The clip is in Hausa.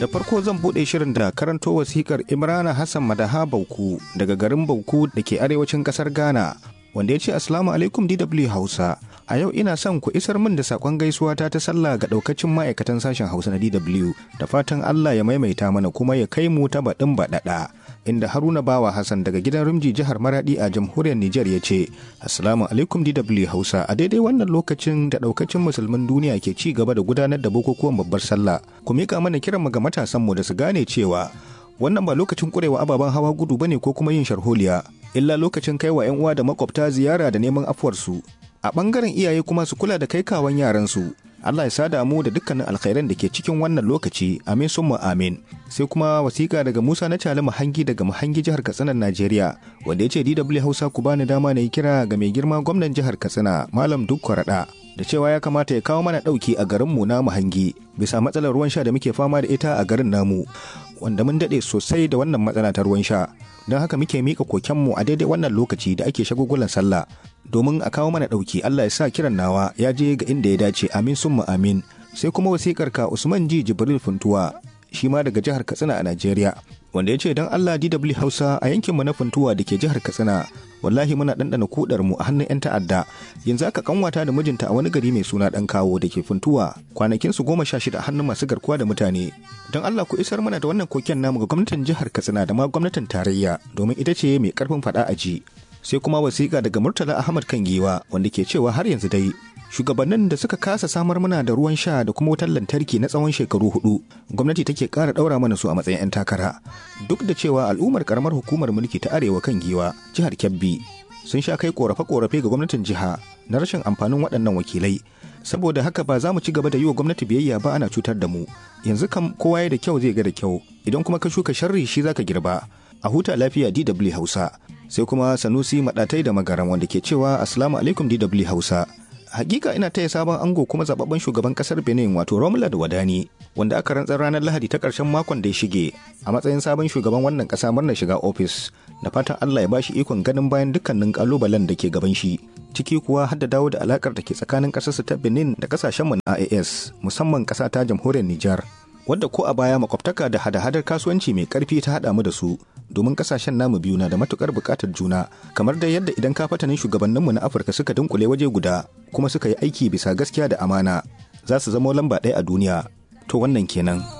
da farko zan buɗe shirin da karanto wasikar imrana hassan madaha bauku daga garin bauku da ke arewacin ƙasar ghana wanda ya ce assalamu alaikum dw hausa a yau ina son ku isar min da sakon gaisuwa ta ta sallah ga daukacin ma'aikatan sashen hausa na dw da fatan allah ya maimaita mana kuma ya kai mu ta baɗin baɗaɗa inda haruna bawa hassan daga gidan rumji jihar maradi a jamhuriyar nijar ya ce assalamu alaikum dw hausa a daidai wannan lokacin da daukacin musulmin duniya ke ci gaba da gudanar da bukukuwan babbar sallah ku mika mana kiranmu ga matasanmu da su gane cewa wannan ba lokacin kurewa ababen hawa gudu bane ko kuma yin sharholiya illa lokacin kai wa 'yan uwa da makwabta ziyara da neman afuwarsu a ɓangaren iyaye kuma su kula da kai kawan yaransu Allah ya sada mu da dukkanin alkhairan da ke cikin wannan lokaci amin summa amin sai kuma wasiƙa daga Musa na Cali Mahangi daga Mahangi jihar Katsina Najeriya wanda ya ce DW Hausa ku bani dama na yi kira ga mai girma gwamnan jihar Katsina Malam Dukko Rada da cewa ya kamata ya kawo mana ɗauki a garinmu na Mahangi bisa matsalar ruwan sha da muke fama da ita a garin namu wanda mun daɗe sosai da wannan matsala ta ruwan sha don haka muke mika kokenmu a daidai wannan lokaci da ake shagugulan sallah domin a kawo mana ɗauki Allah ya sa kiran nawa ya je ga inda ya dace amin summa amin sai kuma wasikar ka Usman Ji Jibril Funtuwa shi ma daga jihar Katsina a Najeriya wanda ya ce don Allah DW Hausa a yankinmu na Funtuwa da ke jihar Katsina wallahi muna ɗanɗana kudar mu a hannun 'yan ta'adda yanzu aka kanwata da mijinta a wani gari mai suna ɗan kawo da ke funtuwa kwanakin su goma sha shida a hannun masu garkuwa da mutane don Allah ku isar mana da wannan koken namu ga gwamnatin jihar Katsina da ma gwamnatin tarayya domin ita ce mai karfin faɗa a ji sai kuma wasiƙa daga Murtala Ahmad Kangiwa wanda ke cewa har yanzu dai shugabannin da suka kasa samar mana da ruwan sha da kuma wutar lantarki na tsawon shekaru hudu gwamnati take ƙara ɗaura mana su a matsayin 'yan takara duk da cewa al'ummar karamar hukumar mulki ta arewa kan giwa jihar kebbi sun sha kai korafe-korafe ga gwamnatin jiha na rashin amfanin waɗannan wakilai saboda haka ba za mu ci gaba da yi wa gwamnati biyayya ba ana cutar da mu yanzu kam kowa ya da kyau zai ga da kyau idan kuma ka shuka sharri shi zaka girba a huta lafiya dw hausa sai kuma sanusi maɗatai da magaran wanda ke cewa assalamu alaikum dw hausa hakika ina taya sabon ango kuma zababben shugaban kasar benin wato romulad wadani wanda aka rantsar ranar lahadi ta karshen makon da ya shige a matsayin sabon shugaban wannan kasa murnar shiga ofis da fatan allah ya bashi ikon ganin bayan dukkanin kalubalen da ke gaban shi ciki kuwa har da dawo da alakar da ke tsakanin kasarsu ta benin da kasashenmu na ias musamman kasa ta jamhuriyar nijar wadda ko a baya makwabtaka da hada-hadar kasuwanci mai karfi ta haɗa mu da su domin kasashen namu biyu na da matukar buƙatar juna kamar da yadda idan ka fatanin shugabanninmu na afirka suka dunkule waje guda kuma suka yi aiki bisa gaskiya da amana za su zama lamba ɗaya a duniya to wannan kenan